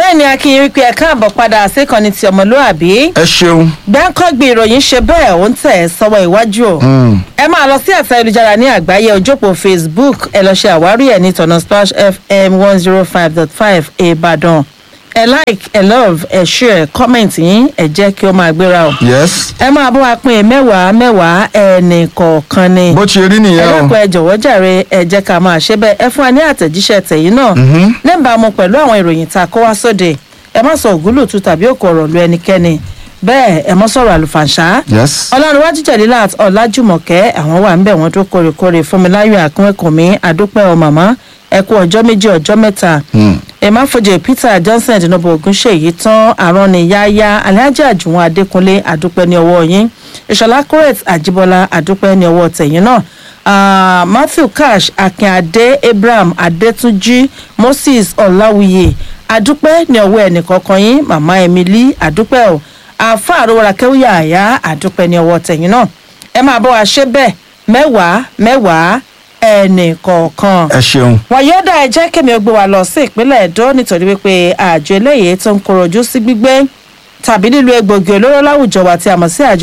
bẹ́ẹ̀ ni akin wípé ẹ káàbọ̀ padà síkànnì ti ọmọlúàbí ẹ ṣeun. gbáǹkọ́gbì ìròyìn ṣe bẹ́ẹ̀ ó ń tẹ̀ ẹ́ sọ́wọ́ iwájú o ẹ máa lọ sí ẹ̀sẹ̀ ayélujára ní àgbáyé ojópò facebook ẹ lọ ṣe àwárí ẹ̀ ní tọ̀nà splash fm one zero five dot five ìbàdàn ẹ like ẹ love ẹ share comment yín ẹ jẹ́ kí ó máa gbéra o yes. ẹ máa bọ́ wa pín mẹ́wàá mẹ́wàá ẹnì kọ̀ọ̀kan ni bó ṣe rí ẹ nìyẹn o. dákun ẹ jọ̀wọ́ jàre ẹ jẹ́ ká máa ṣe bẹ́ẹ̀ ẹ fún wa ní àtẹ̀jíṣẹ́ tẹ̀yìn náà níbàámu pẹ̀lú àwọn ìròyìn tá a kó wá sóde ẹ má sọ ògúlùtù tàbí òkò ọ̀rọ̀ lu ẹnikẹ́ni bẹ́ẹ̀ ẹ má sọ̀rọ̀ àlùfàǹṣá yes. ọlọ́runwájú jẹ̀lílàt ọ̀làjùmọ̀kẹ́ àwọn wà ń bẹ̀ wọ́n tó kórèkórè fúnmiláyọ̀ àkúnwẹ̀kùnmí àdúpẹ́ ọ màmá ẹ kú ọjọ́ méjì ọjọ́ mẹ́ta emafojè peter johnson ìdìnnàbọ ogunṣèyí tán àrọ́nìyáyá alhaji àjùwọ̀n adékúnlé àdúpẹ́ ní ọwọ́ yín ìṣọ̀lá corret àjíbọ́lá àdúpẹ́ ní ọwọ́ tẹ̀yìn náà Ah, matthew cash akínadé abraham adétúnjì moses ọ̀làwùyè àdúpẹ́ ní ọwọ́ ẹnìkọ̀ọ̀kan yín màmá emily àdúpẹ́ o àfa àròwọ̀rà kẹ́wìyà àyà àdúpẹ́ ní ọwọ́ tẹ̀yìn náà ẹ máa bọ́ wa ṣe bẹ́ẹ̀ mẹ́wàá mẹ́wàá ẹnìkọ̀ọ̀kan ẹ ṣeun. wàyọ́dà ẹ jẹ́ kẹ́mi ó gbé wa lọ sí ìpínlẹ̀ èdò nítorí wípé àjọ eléyìí tó ń korojú sí gbígbé tàbí lílo egbògi olóró láwùjọ wa tí a mọ̀ sí àjọ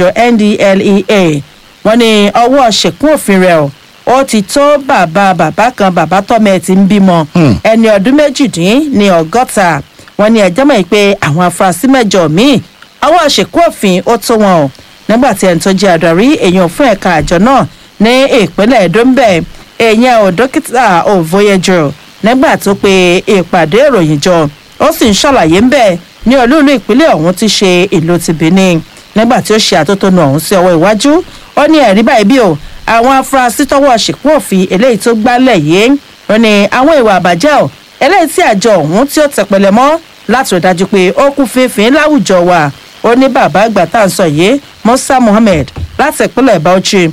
ndlea wọ́n ní ọwọ́ ṣèkún òfin rẹ̀ o ó ti tó bàbá bàbá kan bàbá tọ́mọ ẹ̀ ti ń bímọ ẹni ọdún méjìdín ní ọgọ́ta wọ́n ní ẹjọ́ mọ̀ pé àwọn afurasí mẹ́jọ míì ọwọ́ ṣèkún òfin ó tó wọn o nígbà tí ẹni tó jẹ́ adarí èèyàn fún ẹ̀ka àjọ náà ní ìpínlẹ̀ èdò ń bẹ̀ èèyàn ò dókítà òvoyẹjọ nígbà tó pe ìpàdé ìròyìn jọ ó sì ń ṣàlàyé ń bẹ̀ ní olúùlú ìpínlẹ̀ ọ̀hún ti ṣe ìlú ti benin nígbà tí ó ṣe àtótónu ọ̀hún sí ọwọ́ iwájú ó ní ẹ̀rí báyìí bí o àwọn afurasí tọwọ́ ṣìkún òfin eléyìí tó gbálẹ̀ yìí ó ní àwọn ìwà àbàjẹ́ o eléyìí tí àjọ ọ̀hún tí ó tẹpẹlẹ mọ́ láti rí dájú pé ó kún fínfín láwùjọ wa ó ní bàbá àgbà tá à ń sọ yìí musa muhammed láti ìpínlẹ̀ bauchi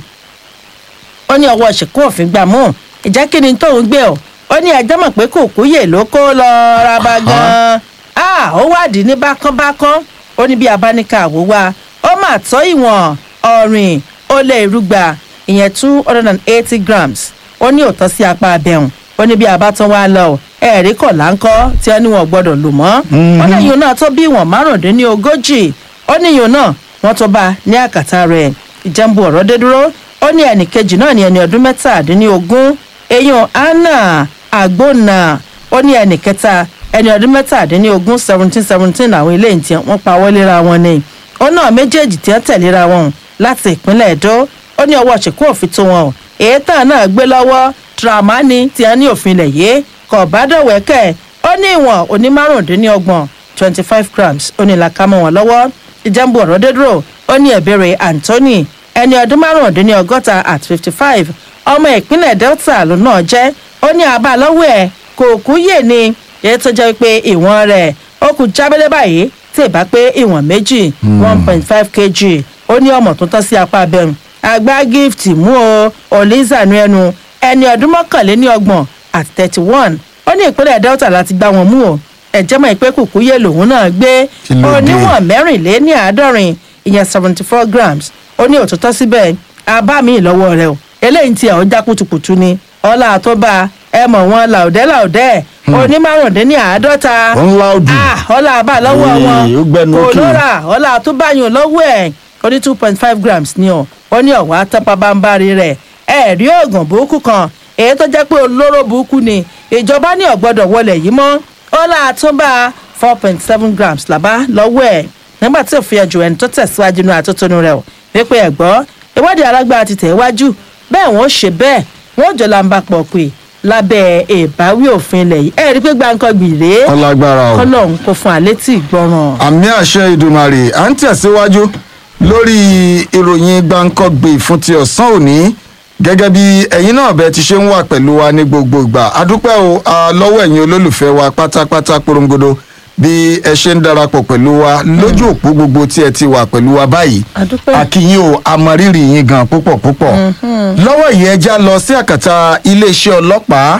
ó ní ọwọ́ ṣìkún òfin gbà mú ìjẹ́ kí ni tóun gbé o ó ní ẹjọ́ mọ̀ pé kò kúyè ló kó lọ raba gan-an ah ó wádìí ní bákánbákán ó ní bí abáníkà àwò wa ó mà tọ́ ìwọ̀n ọ̀rìn ó lé irúgba ìyẹn two hundred and eighty grams ó ní òótọ́ sí apá abẹ́hùn ó ní bí abátán wá lọ ẹ̀rí kọ̀ láńkọ́ tí wọ́n ní wọn gbọ́dọ̀ lò mọ́ ó ní ìyún náà tó bí ìwọ̀n márùndínlógójì ó ní ìyún náà wọ́n tó bá ní àkàtà rẹ̀ ìjẹ́nbu ọ̀rọ̀ dé dúró ó ní ẹnì kejì náà ní ẹni ọdún mẹ́tàdínlógún eyín anna agbóna ó ní ẹnì kẹta ẹni ọdún mẹ́tàdínlógún seventeen seventeen àwọn ilé ìtì wọn pa wọléra wọn ni ó náà méjèèjì tí wọ́n tẹ̀léra wọn láti ìpínlẹ̀ èdò ó ní ọwọ́ ṣìkú òfin tó wọn o èyí tán náà gbé lọ́wọ́ dramani tí wọ́n ní òfin ilẹ̀ yìí kò bá dọ̀wẹ́kẹ̀ ó ní ìwọ̀n oní márùndínlọ́gbọ̀n twenty five grams ó ní làkàmọ́ wọn lọ́wọ́ ìjẹ́nbu ọ̀rọ̀ dédúró ó ní ẹ̀bẹ̀rẹ̀ anthony ẹni ọdún márùndínlọ́gọ́ta at fifty five ọmọ ìpínlẹ̀ delta ló náà jẹ́ ó ní àbá lọ́wọ́ ẹ̀ kò kú yè ni èyí tó jẹ́ pé ìwọ̀n rẹ̀ ó kù jábẹ́lẹ́ báyìí tí ì bá pé ìwọ̀n méjì one point five kg ó ní ọmọ tó tọ́ sí apá abẹ́rùn àgbá gift mú o oliza nu ẹnu ẹni ọdún mọ́kànléní ọgbọ̀n at thirty one ó ní ìpínlẹ̀ delta láti gbá wọn mú o ẹ̀jẹ̀ mọ̀ pé kùkú yé lòun náà gbé Kí ló dé? oníwọ̀n mẹ́rìnléní àádọ́rin ìyẹn seventy four grams ó ní òtútọ́ síbẹ̀ abá mi lọ́wọ́ rẹ o eléyìí ti àwọn já kutukutu ni ọlá tó bá ẹ mọ̀ wọn làòdẹ́ làòdẹ́ onímárùndínní àádọ́ta ó ń láòdù. Ah, ọlá àbá lọ́wọ́ Ee, wọn ó gbẹnu kò òkè. lóra ọlá tó báyìí lọ́wọ́ ẹ̀ ó ní two point five grams ni ọ ó ní ọ̀wá tápá bámbárí rẹ̀ ẹ̀ rí oògùn burúkú kan èyí tó jẹ́ pé olóró burúkú ni ìjọba ní ọ̀gbọ́dọ̀ wọlé yìí mọ́ ọlá tó bá four point seven grams làbá lọ́wọ́ ẹ̀ nígbà tí òfin ẹ̀jù ẹni tó tẹ̀síwájú nínú àtótónu rẹ̀ o wípé ẹ̀gbọ́ ìwádìí alágbára ti tẹ̀ wájú bẹ́ẹ̀ wọ́n ṣe bẹ́ẹ̀ wọ́n jọ làǹbà pọ̀ pé lábẹ́ ìbáwí òfin ilẹ̀ yìí ẹ̀ rí pé gbàǹkan gbìrè ọlágbára o. kọ́lọ́hún kò fún àlétí ìgbọràn. àmì àṣẹ ìdùmarè à ń tẹ̀síwájú lórí ìròyìn gbàǹkọ́gbè fún ti ọ̀sán òní gẹ́gẹ́ bí ẹ̀yin náà bẹ́ẹ̀ ti ṣe ń wà pẹ̀lú wa ní gbogbo ìgbà adúpẹ́ o a lọ́wọ́ ẹ̀yin olólùfẹ́ wa pátápátá porongodo bí ẹ ṣe ń darapọ̀ pẹ̀lú wa lójú òpó gbogbo tí ẹ ti wà pẹ̀lú wa báyìí Adúpẹ́. akínyìn o amọ̀rírì yín gan púpọ̀ púpọ̀ lọ́wọ́ yìí ẹ já lọ sí àkàtà iléeṣẹ́ ọlọ́pàá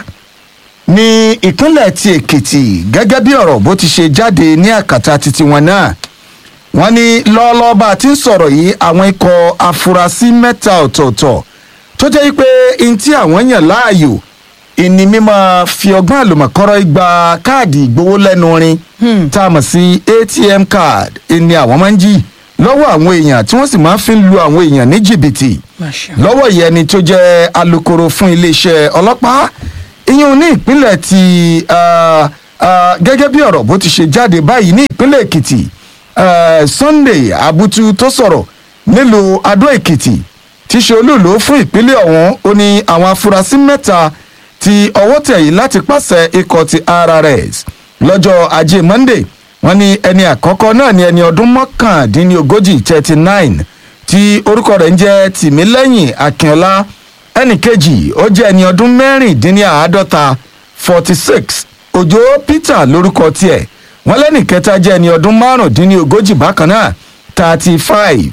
ní ìpínlẹ̀ ti èkìtì gẹ́gẹ́ bí ọ̀rọ̀ bó ti ṣe jáde ní àkàtà titi wọn náà wọ́n ní lọ́ọ́lọ́ọ́ bá a ti ń sọ̀rọ̀ yìí àwọn ikọ̀ afurasí mẹ́ta ọ̀tọ̀ọ̀tọ̀ tó jẹ́ pé n tí àwọn yàn láàyò ìní mímọ́ fi ọgbọ́n àlùmọ̀kọ́rọ́ gba káàdì ìgbowó lẹ́nu rin tá a mọ̀ sí atm card ìní àwọn máa ń jí lọ́wọ́ àwọn èèyàn tí wọ́n sì máa ń fi lu àwọn èèyàn ní jìbìtì lọ́wọ́ yìí ẹni tó jẹ́ alukoro fún iléeṣẹ́ ọlọ́pàá ìyẹn ní ìpínlẹ̀ ti ah, ah, gẹ́gẹ́ bí ọ̀rọ̀ bó ti ṣe jáde báyìí ní ìpínlẹ̀ èkìtì eh, sunday abutu tó sọ̀rọ̀ nílùú adó èkìtì tí ṣe olúùlú fún ìpínlẹ̀ ọ̀hún ó ní àwọn afurasí mẹ́ta tí ọwọ́ tẹ̀ yìí láti pàṣẹ ikọ̀ ti rrs lọ́jọ́ ajé monday wọ́n ní ẹni àkọ́kọ́ náà ní ẹni ọdún mọ́kàndínlógójì thirty nine tí orúkọ rẹ̀ ń jẹ́ tìmílẹ́yìn akínọlá ẹnì kejì ó jẹ́ ẹni ọdún mẹ́rìndínláàádọ́ta forty six òjò peter lórúkọ tiẹ̀ wọ́n lẹ́nì kẹta jẹ́ ẹni ọdún márùndínlógójì bákan náà thirty five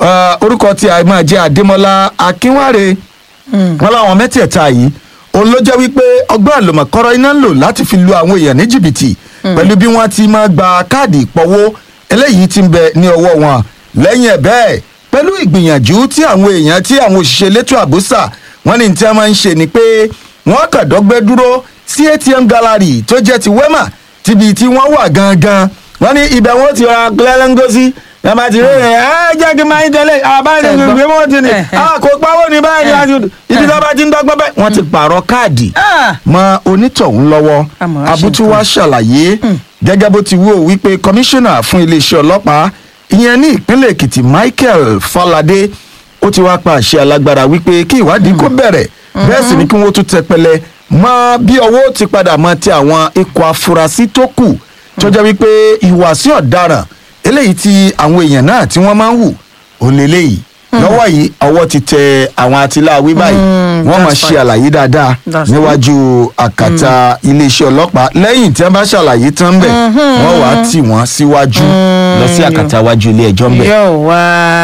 orúkọ tí a máa jẹ́ adémọlá akínwáre wọ́n láwọn mẹ́tẹ̀ẹ̀ta yìí òun ló jẹ́ wípé ọgbọ́n àlùmọ̀kọ́rọ́ iná ń lò láti fi lu àwọn èèyàn ní jìbìtì pẹ̀lú bí wọ́n ti máa gba káàdì ìpọ́wó eléyìí ti ń bẹ ní ọwọ́ wọn lẹ́yìn ẹ̀ bẹ́ẹ̀ pẹ̀lú ìgbìyànjú tí àwọn èèyàn tí àwọn òṣìṣẹ́ elétò àbúsà wọ́n ní tí wọ́n máa ń ṣe ni pé wọ́n kàn dọ́gbẹ́ dúró sí atm gallery tó jẹ́ ti wema tíbi tí wọ́n wà gangan wọ́n ní ibẹ̀ wọ́n ti ra gbẹ́lẹ́ngọ́sí ẹ máa ti rí ẹ ẹ jẹ́ kí n máa ń tẹ́lẹ̀ àbáyé ní ìgbé wọn ti ní kò pawó ní báyìí láti ibi tó bá ti ń dọ́gbọ́n bẹ́ẹ̀. wọ́n ti pààrọ̀ káàdì mọ onítọ̀hún lọ́wọ́ Àmọ́ wá ṣe abutu wa ṣàlàyé gẹ́gẹ́ bó ti wú o wípé kọmíṣánná fún iléeṣẹ́ ọlọ́pàá ìyẹn ní ìpínlẹ̀ èkìtì michael falade ó ti wá pa àṣẹ alágbára wípé kí ìwádìí kó bẹ̀rẹ̀ bẹ́ẹ̀ sì ni kí wọ́n tún tẹpẹlẹ mọ bí ọwọ́ ti padà mọ ti àwọn ikọ̀ afurasí tó kù tó jẹ́ wípé ìhùwàsí ọ̀daràn eléyìí tí àwọn èèyàn náà tí wọ́n máa ń wù ó lélẹ́yìí lọ́wọ́ yìí ọwọ́ ti tẹ àwọn atiláwí báyìí wọ́n máa that's ṣe fine. àlàyé dáadáa That's níwájú àkàtà iléeṣẹ́ ọlọ́pàá lẹ́yìn tí wọ́n bá ṣàlàyé tán bẹ̀ wọ́n wàá tì wọ́n síwájú lọ sí àkàtà iwájú ilé ẹjọ́ ń bẹ̀ yóò wá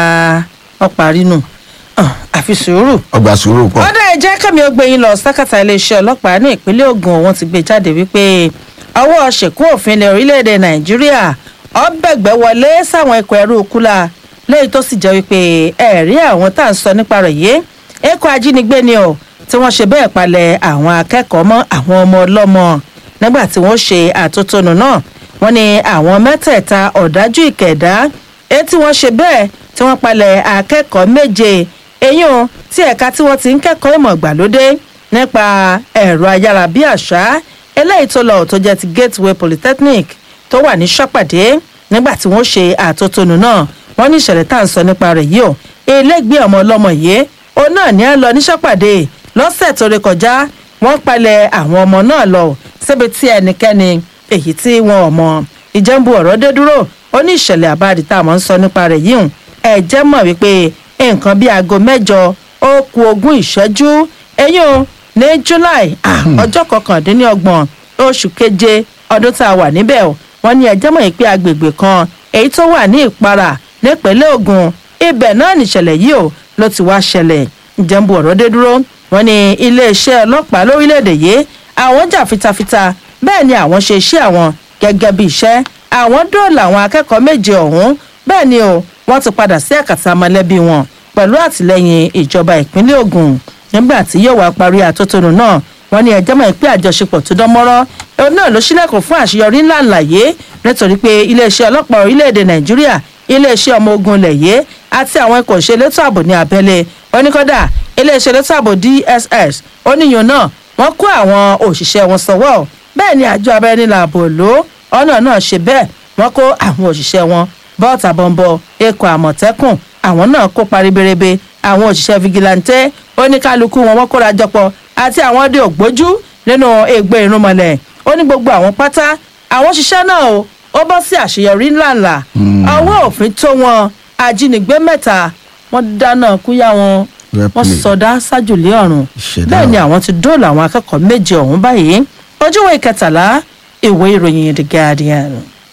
ọ parí nù Ah, àfi sùúrù. ọgbà sùúrù pọ̀. ọ̀dà ẹ̀jẹ̀ kẹ́mi ó gbé yín lọ sákàtà iléeṣẹ́ ọlọ́pàá ní ìpínlẹ̀ Ògùn wọ́n ti gbé jáde wípé ọwọ́ ṣèkú òfin ilẹ̀ orílẹ̀-èdè Nàìjíríà ọ̀bẹ̀gbẹ̀ wọlé sáwọn ikọ̀ ẹrú kúlà lẹ́yìn tó sì jẹ́ wípé ẹ̀rí àwọn tá à ń sọ nípa rẹ̀ yìí ẹ̀kọ́ ajínigbé ni ọ̀ tí wọ́n ṣe bẹ́ẹ̀ palẹ̀ àwọn akẹ́kọ̀ọ́ mọ́ àwọn ọmọ ọlọ́mọ nígbà tí wọ́n ṣe àtótónu náà wọ́n ní àwọn mẹ́tẹ̀ẹ̀ta ọ̀dájú ìkẹ̀dá èyí tí wọ́n ṣe bẹ́ẹ̀ tí wọ́n palẹ̀ akẹ́kọ̀ọ́ méje eyín o tí ẹ̀ka tí wọ́n ti ń kẹ́kọ̀ọ́ ìmọ̀ ìgbàlódé nípa ẹ̀rọ ayárabíàṣá eléyìí tó lọ tó jẹ́ ti Gateway Polytechnic tó wà ní sọ́pàdé nígbà tí wọ́n ṣe àtótónu náà wọ́n ní ìṣẹ̀lẹ̀ tá à ń sọ nípa rẹ̀ yìí o elégbé ọmọ ọlọ́mọ yìí òun náà ní à ń lọ ní sọ́pàdé lọ́sẹ̀ tó ré kọjá wọ́n palẹ̀ àwọn ọmọ náà lọ síbi tí ẹnikẹ́ni èyí tí wọn ò mọ̀ ìjẹ́nbu ọ̀rọ̀ dé dúró ó ní ìṣẹ̀lẹ̀ àbáàdì tá a mọ̀ ń sọ nípa rẹ̀ yìí hùn ẹ̀ jẹ́ mọ̀ wípé nǹkan bíi aago mẹ́jọ ó ku ogún ìṣẹ́jú eyín o ní July ah, ọjọ́ kọkàndínlọ́gbọ̀n oṣù keje ọdún tá a wà níbẹ̀ o wọ́n ní ẹjẹ́ mọ̀ pé agbègbè kan èyí tó wà ní Ìparà nípínlẹ̀ Ògùn ibẹ̀ náà nìṣẹ̀lẹ̀ yìí o ló ti wá ṣẹlẹ̀ ìjẹ́nbu ọ̀rọ̀ dé dúró wọ́n ní iléeṣẹ́ ọlọ́pàá lórílẹ̀‐èdè yìí àwọn jà fitafita bẹ́ẹ̀ ni àwọn ṣe iṣẹ́ àwọn gẹ́gẹ́ bí iṣẹ́ àwọn dóòlà àwọn akẹ́kọ̀ọ́ méje ọ̀hún bẹ́ẹ̀ ni o wọ́n ti padà sí àkàtà mọ̀lẹ́bí wọn pẹ̀lú àtìlẹ́yìn ìjọba ìpínlẹ̀ Ògùn nígbà tí yóò wá parí àtótónu náà wọ́n ní ẹjọ́ mọ̀ pé àjọṣepọ̀ tó dán mọ́rọ́ òun náà ló ṣílẹ̀kùn fún àṣeyọrí ńlá ńláyé nítorí pé iléeṣẹ́ ọlọ́pàá orílẹ̀-èdè Nàìjíríà iléeṣẹ́ ọmọ ogun ilẹ̀ yìí àti àwọn ikọ̀ ìṣelétò ààbò ní abẹ́lé oníkọ́dà iléeṣẹ́ elétò ààbò DSS oníyàn náà wọ́n kó àwọn òṣìṣẹ́ wọn sọ́wọ́ bẹ́ẹ̀ ni àjọ abẹ́rẹ́nilà ààbò ló ọ̀nà náà ṣe bẹ́ẹ̀ wọ́n kó àwọn òṣìṣẹ́ wọn bọ́ọ̀tà bọ̀m̀bọ̀ ikọ̀ àmọ̀tẹ́kùn àwọn náà kópa ribiribi àwọn òṣìṣẹ́ fìgìláńtẹ́ oníkálukú wọn wọ́n kóra jọpọ̀ àti àwọn ọdẹ ògbójú nínú ègbè irúnmọlẹ̀ ó ní gbogbo àwọn pátá àwọn òṣìṣẹ́ náà o ó bọ́ sí àṣeyọrí ńláńlá ọwọ́ òfin tó wọn ajínigbé mẹ́ta wọ́n dáná kúyà wọn Well wọ́n played. sọdá sájòlé ọ̀run Ìṣẹ̀dá bẹ́ẹ̀ ni ọ̀run. àwọn ti dóòlà àwọn akẹ́kọ̀ọ́ méje ọ̀hún báyìí ojúwe ìkẹtàlá ìwé ìròyìn The Guardian.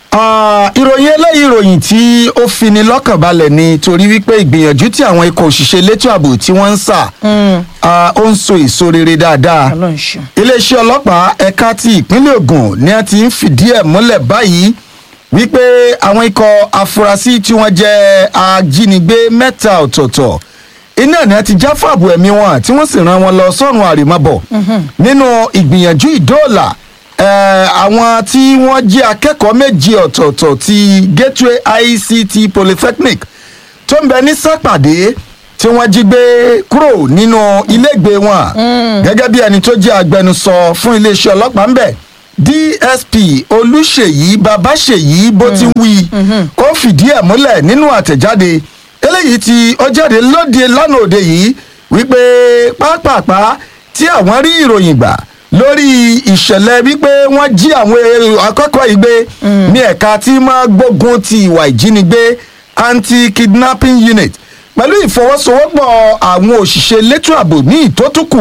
Ah, ìròyìn eléyìí ìròyìn tí ó fini lọ́kàn balẹ̀ ni torí wípé ìgbìyànjú tí àwọn ikọ̀ òṣìṣẹ́ elétò ààbò tí wọ́n ń sà ah, ó ń so èso rere dáadáa ọlọ́run ṣeun. iléeṣẹ́ ọlọ́pàá ẹ̀ka ti ìpínlẹ̀ Ògùn ni a ti ń fìdí ẹ̀ múlẹ̀ báyìí wípé àwọn ikọ̀ afurasí tí wọ́n jẹ́ ajínigbé mẹ́ta ọ̀tọ̀ọ̀tọ̀ iná ni a ti já fàbù ẹ̀mí wọn tí wọ́n sì rán wọn lọ sọ́run àrèmábọ̀ nínú ìgbìyànjú ìdóòlà eh, àwọn tí wọ́n jẹ́ akẹ́kọ̀ọ́ méjì ọ̀tọ̀ọ̀tọ̀ ti gateway ict polytechnic tó ń bẹ ní sápàdé tí wọ́n jí gbé kúrò nínú ilégbèé wọn gẹ́gẹ́ bí ẹni tó jẹ́ agbẹnusọ fún iléeṣẹ́ ọlọ́pàá ń bẹ̀ dsp olùṣèyí babáṣèyí bó ti ń wí ó fìdí ẹ̀ múlẹ̀ nínú àtẹ̀jáde eléyìí tí ó jáde lóde lánàá òde yìí wípé pápápá tí àwọn rí ìròyìn gbà lórí ìṣẹ̀lẹ̀ wípé wọ́n jí àwọn èrò akẹ́kọ̀ọ́ yìí gbé ní ẹ̀ka tí máa gbógun ti ìwà ìjínigbé anti-kidnapping unit pẹ̀lú ìfọwọ́sowọ́pọ̀ àwọn òṣìṣẹ́ elétò ààbò ní ìtótùkù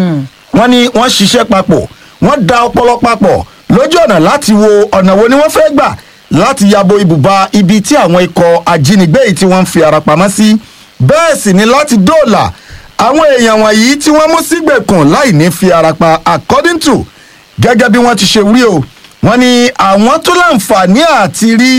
wọ́n ní wọ́n ṣiṣẹ́ papọ̀ wọ́n da ọpọlọ papọ̀ lójú ọ̀nà láti wo ọ̀nà wo ni wọ́n fẹ́ gbà láti yabo ibùba ibi tí àwọn ikọ̀ ajínigbé yìí tí wọ́n ń fi ara pamọ́ sí bẹ́ẹ̀ sì ni láti dóòlà àwọn èèyàn wọ̀nyí tí wọ́n mú sígbèkùn láì ní fi ara pa according to gẹ́gẹ́ bí wọ́n ti ṣe wí o wọ́n ní àwọn tó láǹfààní àti rí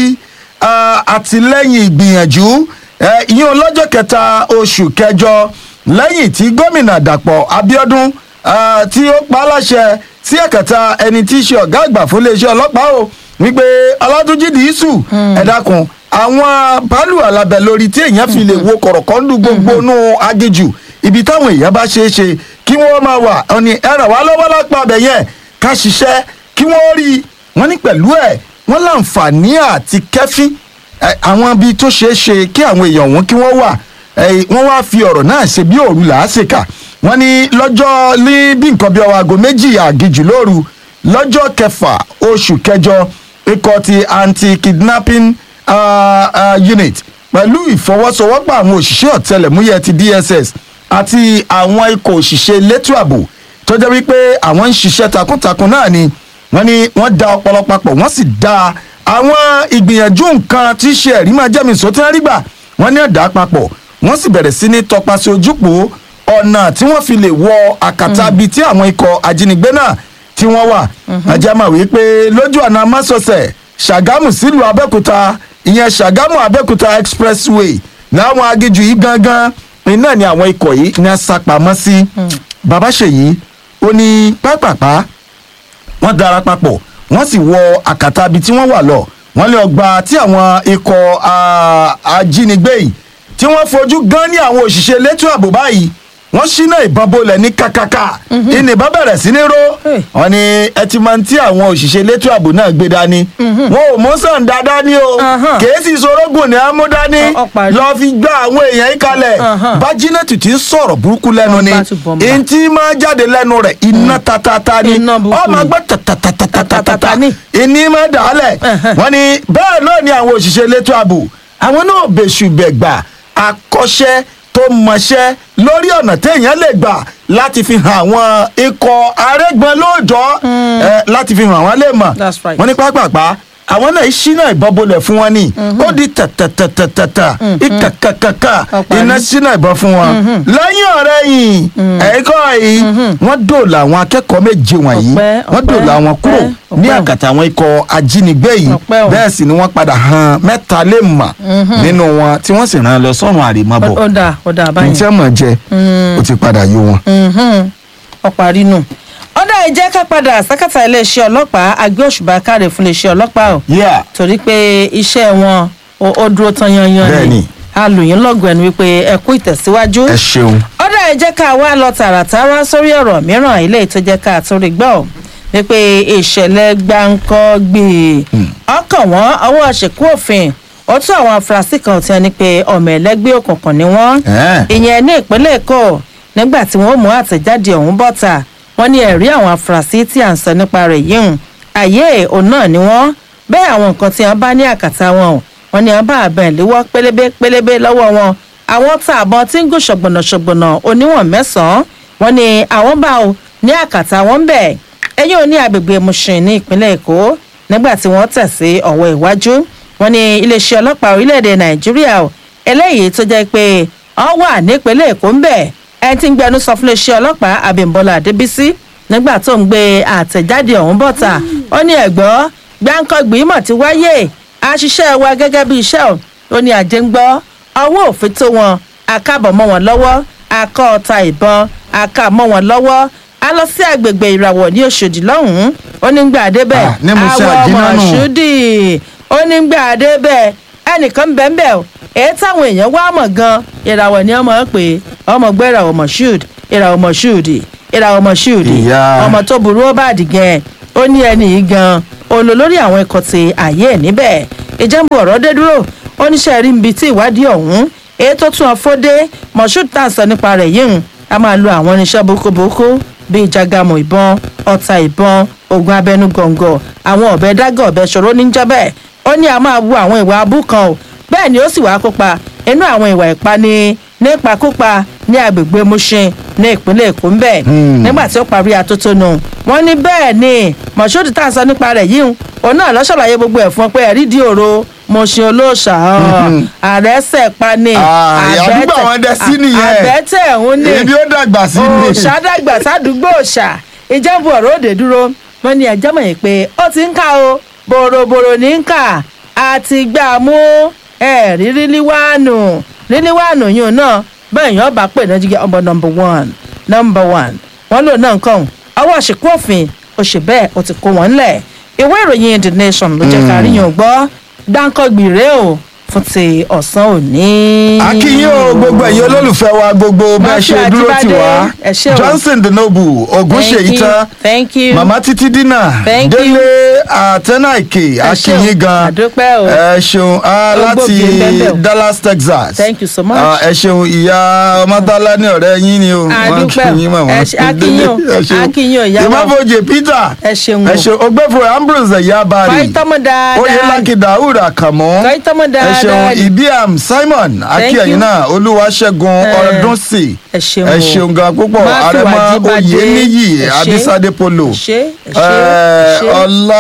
ah, àtìlẹ́yìn ìgbìyànjú eh, ìyẹn lọ́jọ́ kẹta oṣù kẹjọ lẹ́yìn tí gómìnà dàpọ̀ abiodun ah, tí ó pa á láṣẹ sí ẹ̀kẹta ẹni tí í ṣe ọ̀gá àgbà fún iléeṣẹ́ ọlọ́pàá o wípé ọlátúnjì dìísù ẹ dákun àwọn báàlù alábẹ lórí tí èèyàn fi lè wo kọ̀rọ̀kọ́ndù gbogbo nù agéjù ibi táwọn èèyàn bá ṣeé ṣe kí wọ́n máa wà ọ̀nì ẹ ràn wá lọ́wọ́ lápá abẹ yẹn ká ṣiṣẹ́ kí wọ́n rí i wọ́n ní pẹ̀lú ẹ̀ wọ́n láǹfààní àti kẹ́fín ẹ, àwọn ibi tó ṣeé ṣe kí àwọn èèyàn wọn kí wọ́n wà ẹ, wọ́n wá fi ọ̀rọ̀ náà ṣe bí òru làásìkà wọ́n ní lọ́jọ́ ní bí nǹkan bí ọwọ́ aago méjì àgìjù lóru lọ́jọ́ kẹfà oṣù kẹjọ ikọ̀ ti anti-kidnapping uh, uh, unit pẹ̀lú ìfọwọ́sowọ́pọ̀ àwọn òṣìṣẹ́ ọ̀tẹlẹ̀múyẹ́ ti dss àti àwọn ikọ̀ òṣìṣẹ́ elétò ààbò tó jẹ́ wípé àwọn ń ṣiṣẹ́ takuntakun náà ni wọ́n ní wọ́n da ọpọlọ papọ̀ wọ́n sì da àwọn ìgbìyànjú nǹkan tí í ṣe ẹ̀rí máa jẹ́mi sọ́tẹ́ rí gbà wọ́n ní ẹ̀dá papọ̀ wọ́n sì bẹ̀rẹ̀ sí ní tọpasẹ̀ ojúpọ̀ ọ̀nà tí wọ́n fi lè wọ àkàtà bíi tí àwọn ikọ̀ ajínigbé náà tí wọ́n wà ajá máa wí pé lójú ọ̀nà amásọ̀sẹ̀ ṣàgámù sílùú abẹ́òkúta ìyẹn ṣàgámù abẹ́òkúta expressway láwọn agíjù yìí gangan iná ni àwọn ikọ̀ yìí ní asapamọ́ sí bàbá ṣèyí ó ní pápápá wọ́n dara papọ̀ wọ́n sì wọ àkàtà ibi tí wọ́n wà lọ wọ́n lé ọgbà tí àwọn ikọ̀ ah, ajínigbé yìí tí wọ́n fojú gan ní àwọn òṣìṣẹ́ elétò ààbò báyìí wọ́n ṣínà ìbọn bolẹ̀ ní kàkàkà ìní ìbọn bẹ̀rẹ̀ sí ní ró Hey. wọ́n ní ẹ ti máa ń tí àwọn òṣìṣẹ́ elétò ààbò náà gbé dání wọn ò mú sàn dáadáa ní o Ahan. kèésì sorógùn ní amúdání Ọ- ọ parí. lọ́ọ́ fi gbá àwọn èèyàn yìí kalẹ̀ Ahan. bájínẹ́tì tí ń sọ̀rọ̀ burúkú lẹ́nu ni Bá tún bọ̀ ń bá. èyí tí máa jáde lẹ́nu rẹ̀ iná tatata ni Iná burúkú ọmọ ni. gbọ́ tatatatata Tatatata ni. ìní máa dà á lẹ̀ Ẹ̀hẹ̀. wọ́n ní bẹ́ẹ̀ náà ni àwọn òṣìṣẹ́ elétò ààbò àwọn náà bẹ̀ṣù bẹ̀gbà akọ́ṣẹ́ tó mọṣẹ́ lórí ọ̀nà téèyàn lè gbà láti fi hàn àwọn ikọ̀ arẹ́gbọ́n lóòjọ́ ẹ, láti fi hàn àwọn lè mọ̀ That's right. wọ́n ní pápápá àwọn náà ṣínà ìbọn bolẹ̀ fún wọn ni ó di tàtàtàtàtà ìkàkàkàkà Ọ̀parí. iná ṣínà ìbọn fún wọn lẹ́yìn ọ̀rẹ́ yìí ẹ̀kọ́ yìí wọ́n dòòlà àwọn akẹ́kọ̀ọ́ méje wọ̀nyí Ọpẹ́, wọ́n ọpẹ́, dòòlà wọn kúrò ọpẹ́, ní ọpẹ́. àkàtà àwọn ikọ̀ ajínigbé yìí Ọpẹ́ o. bẹ́ẹ̀ sì ni wọ́n padà hàn mẹ́ta lè mà nínú wọn tí wọ́n sì rán lọ sọ́run àrèmábọ̀ ó dà ó dà ní báyìí. tí wọ́n mọ̀ jẹ ó ti padà yó wọn. Mhm. ó parí nù. ọ̀dà ìjẹ́ ká padà sákàtà iléeṣẹ́ ọlọ́pàá agbé òṣùbà káre fún iléeṣẹ́ ọlọ́pàá o Yeah. torí pé iṣẹ́ wọn ó ó dúró tán yanyan Bẹ́ẹ̀ni. a lù yín lọ́gùn ẹnu wípé ẹ kú ìtẹ̀síwájú. ẹ ṣeun. ọ̀dà ìjẹ́ ká wá lọ tààràtàrà sórí ọ̀rọ̀ mìíràn ilé tó jẹ́ ká tó rí gbọ́ wípé ìṣẹ̀lẹ̀ gbáǹkọ́ gbé ọkàn wọn ọwọ́ ṣèkú òfin ó tún àwọn afurasí kan tí wọ́n ní pé ọmọ ẹlẹ́gbẹ́ òkùnkùn ni wọ́n Ẹ́ẹ̀. ìyẹn ní ìpínlẹ̀ èkó nígbà tí wọ́n mú àtẹ̀jáde ọ̀hún bọ́ta wọ́n ní ẹ̀rí àwọn afurasí tí à ń sọ nípa rẹ̀ yìí hùn àyè òun náà ni wọ́n bẹ́ẹ̀ àwọn nǹkan tí wọ́n bá ní àkàtà wọn ò wọ́n ní wọ́n bá àbẹ̀ ìléwọ́ pélébé pélébé lọ́wọ́ wọn àwọn tá àbọn tí ń gùn ṣọ̀gbọ̀nà ṣọ̀gbọ̀nà oníwọ̀n mẹ́sàn-án wọ́n ní àwọn bá ò ní àkàtà wọn bẹ̀ ẹ̀yìn òní agbègbè mushin ní ìpínlẹ̀ èkó nígbà tí wọ́n tẹ̀ sí ọ̀wọ́ ìwájú wọ́n ní iléeṣẹ́ ọlọ́pàá orílẹ̀-èdè nàìjíríà ò eléyìí tó jẹ́ pé ọ wà nípínlẹ̀ èkó ń bẹ̀ ẹni tí ń gbẹnu sọ fún iléeṣẹ́ ọlọ́pàá abímbọ́lá adébísí nígbà tó ń gbé àtẹ̀jáde ọ̀hún bọ̀ta ó ní ẹ̀gbọ́ gbáǹkọ́gbì mọ̀ ti wáyé àṣìṣe wa gẹ́gẹ́ bí iṣẹ́ ò ó ní àjẹ́ ń gbọ́ ọwọ́ òfin tó wọn akábọ̀ mọ́ wọn lọ́wọ́ akọ́ ọta ìbọn aká mọ́ wọn lọ́wọ́ a lọ sí agbègbè ìràwọ̀ ní Òṣòdì lọ́hùn-ún ó ní gbà débẹ̀ Ah, ní Musa àwọ̀ Àjínà nù. Mọ̀ṣúdì ó ní gbà débẹ̀ ẹnìkan bẹ́ẹ̀ o èyí táwọn èèyàn wá mọ̀ gan ìràwọ̀ ni ọmọ pé ọmọ gbé ìràwọ̀ Mọ̀ṣúd ìràwọ̀ Mọ̀ṣúdì ìràwọ̀ Mọ̀ṣúdì Ìyá. ọmọ tó burú ó bàdì gan ó ní ẹni yìí gan olólórí àwọn ikọ̀ ti àyè ẹ̀ níbẹ̀ ìjẹ́nbù ọ̀rọ̀ dé dúró oníṣẹ́ rí ibi tí ìwádìí ọ̀hún èyí tó tún ọfọ́dé Mọ̀ṣúd tá à ń sọ nípa rẹ̀ yìí ń a máa lo àwọn irinṣẹ́ burúkúburúkú bíi jágàmù ìbọn ọta ìbọn ogun abẹnú gọ̀ǹgọ̀ àwọn ọ̀bẹ dágọ̀ ọ̀bẹ ṣòro níjọ́bẹ̀ ó ní a máa wu àwọn ìwà abú kan o bẹ́ẹ̀ ni ó sì wá kópa inú àwọn ìwà ìpani nípakúpa ní agbègbè Mushin ní ìpínlẹ̀ Èkó ń bẹ̀ nígbà tí ó parí atótónu wọ́n ní bẹ́ẹ̀ ni Mọ̀ṣúdì tá à ń sọ nípa rẹ̀ yìí òun náà ló ṣàlàyé gbogbo ẹ̀ fún ọ pé ẹ̀rí di òro Mushin olóòṣà àrẹ́sẹ̀ pani Ah, àdúgbò àwọn dẹ sí nìyẹn. àbẹ́tẹ̀ òun ní ibi ó dàgbà sí ni òṣàdàgbà sádùúgbò òṣà ìjẹ́bù ọ̀rọ̀ òde dúró wọ́n ní ẹjọ́ mọ̀ yìí pé ó ti ń kà o bòròbòrò ní ń kà àti gbà mú ẹ̀rí ríliwáànù ríliwáànù yìí náà bẹ́ẹ̀ yẹn ọba pè náà jíjẹ́ ọmọ number one number one wọ́n lò náà nǹkan ọwọ́ àṣekú òfin ó ṣe bẹ́ẹ̀ ó ti kó wọn lẹ̀ ìwé ìròyìn the nation ló jẹ́ ká rí yàn gbọ́ dáńkọ́gbì rèé o fún ti ọ̀sán òní. akínyìn o gbogbo ẹ̀yin olólùfẹ́ wa gbogbo bẹ́ẹ̀ ṣe Matthew dúró tì Ajibade, wá ẹ ṣé o. Johnson the noble Ògúnṣèyí tán thank you mama títí dínà Thank you. délé àtẹnáìkè akínyìn gan àdúpẹ́ o ẹ ṣeun ah, láti Gbogbo bẹ́ẹ̀ bẹ́ẹ̀. Dallas Texas Thank you so much. Ah, ẹ ṣeun ìyá ọmọdálá ní ọ̀rẹ́ yín ni o Wọ́n Àdúpẹ́ o. kí yín mọ̀ Ẹ wọ́n. ṣe- akínyìn o. Ẹ ṣeun. Akínyìn o, ìyá wa. ìmọ̀fojì Peter ẹ ṣeun o ẹ ṣeun ògbẹ́fọ̀ Ambrose ẹ̀yà bari kọ́ ìtọ́mọ dáadáa oyelaki daoud akamu kọ́ ìtọ́mọ ẹ dáadáa ṣeun ibiam simon akíyẹ̀yìn you. náà olúwaṣẹ́gun Eh, ọdúnsì ẹ ṣeun ẹ o. ṣeun gan púpọ̀ Matthew àrẹ̀mọ Ajibade, oyèníyì ẹ ṣé. abisade polo ẹ ṣé, ẹ ṣé, eh, ẹ ṣé.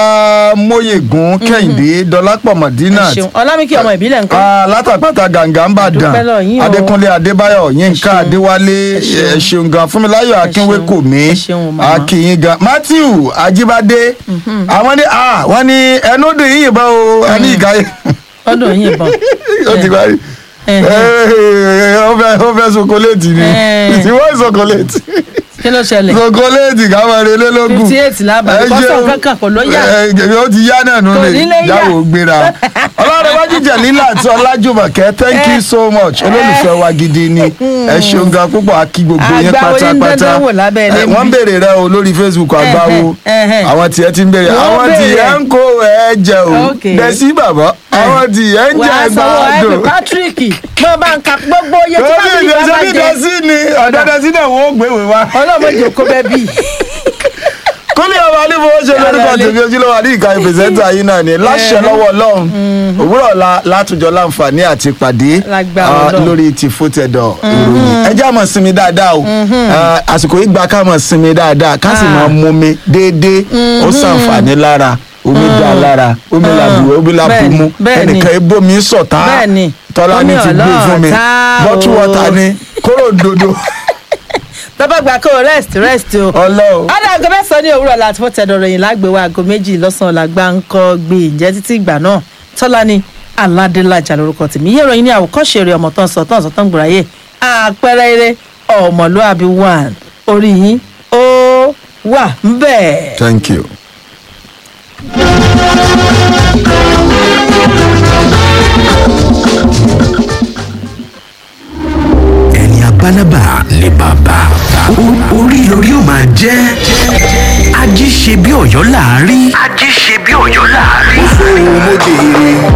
ọlámóyègún kẹ́hìndé dọlápọ̀ ẹ madina ṣeun ọlámìkí ọmọ ìbílẹ̀ nǹkan látàpátá gàǹgà ń bà dàn Dúpẹ́ lọ́wọ́ yín o. adékúnlé adébáyọ̀ yínká ṣeun. adéwálé Ẹ ṣeun. ẹ ṣeun gan fúnmiláyọ̀ akínwékòmí Ẹ ṣeun o, màmá. akínyìn gan matthew ajíbádé àwọn ní ah wọ́n ní ẹnu dùn yín yìnbọn o ẹni ìgáyé ọdún yìí bọ̀ ó ti parí Eh, ó fẹ́ ó fẹ́ sokoléètì ni Eh. ìwọ sokoléètì kí ló ṣẹlẹ̀ sokoléètì káwọn eré lógún fifty eight lábàá kọ́sọ̀ kankan kò ló yà ẹ ó ti yá náà nù Kò lè ní lè yá. jáwó gbéra ọlọ́dẹ̀wájú jẹ̀lílà àti ọlájúmọ̀kẹ́ thank you so much olólùfẹ́ wa gidi ni ẹ ṣeun gan púpọ̀ akí gbogbo yín Àgbáwo yín pátápátá dandan wò lábẹ́ ilé Eh, mi. wọ́n ń béèrè rẹ o lórí facebook àgbáwo ẹhẹ́. àwọn tiẹ̀ ti ń béèrè Wọ́n àwọn béèrè. tiẹ̀ ń kó ẹ jẹ o Okay. dẹ̀sí bàbá àwọn tiẹ̀ ń wà jẹ á sanwó ẹ̀mí gbàdùn patrick mo bá ń ka gbogbo iye tí torí patrick bá ìdẹ̀sí bá bí jẹ dẹ̀sí ni ọ̀dọ̀ dẹ̀sí náà wọ́n ó gbéwèé wa ọlọ́mọ jòkó bẹ́ẹ̀ bí kúnlẹ̀ ọba nífowó ṣe lórúkọ Yàrá ilé. tèmi ojúlówó àdí ìka ìpèsèntà yìí náà ni láṣẹ lọ́wọ́ ọlọ́run òwúrọ̀ la látùjọ láǹfààní àti pàdé Lágbára ah, Ọlọ́run. lórí ti fótẹ́dọ̀ ìròyìn ẹ jẹ́ àmọ̀ sinmi dáadáa o Ah, àsìkò yìí gba ká mọ̀ sinmi dáadáa ká sì Ah. máa mumi déédéé ó ṣàǹfààní lára omi dá lára omi làbù omi làbù Bẹ́ẹ̀ni, mu bẹ́ẹ̀ni. ẹnìkan ebomi sọ̀tá Bẹ́ẹ̀ni. tọ́lá ní Omi ti gbé fún mi ọlọ́ọ̀tá bọ́tú o. wọ́tà ni kóró dodo bàbá gbà kó o rest rest o. ọlọ́run. ọ̀dà aago mẹ́sàn-án ní òwúrọ̀ láti fọ́ tẹ̀dọ̀ ròyìn lágbèwọ̀ aago méjì lọ́sàn-án làgbà ń kọ́ gbé ìjẹ́ títí ìgbà náà tọ́lá ni aládélájà lórúkọ tèmi yé ìròyìn ní àwòkọ́ṣe rẹ̀ ọmọ tán sọ tán sọ tán gbòòráyè àpẹẹrẹ eré ọmọlúàbí one orí yín ó wà ń bẹ̀. thank you. ẹni abálábà ni bàbá O- orí lórí ó máa jẹ́ ají ṣe bí ọ̀yọ́ láàárí. ají ṣe bí ọ̀yọ́ láàárí. mo jèrè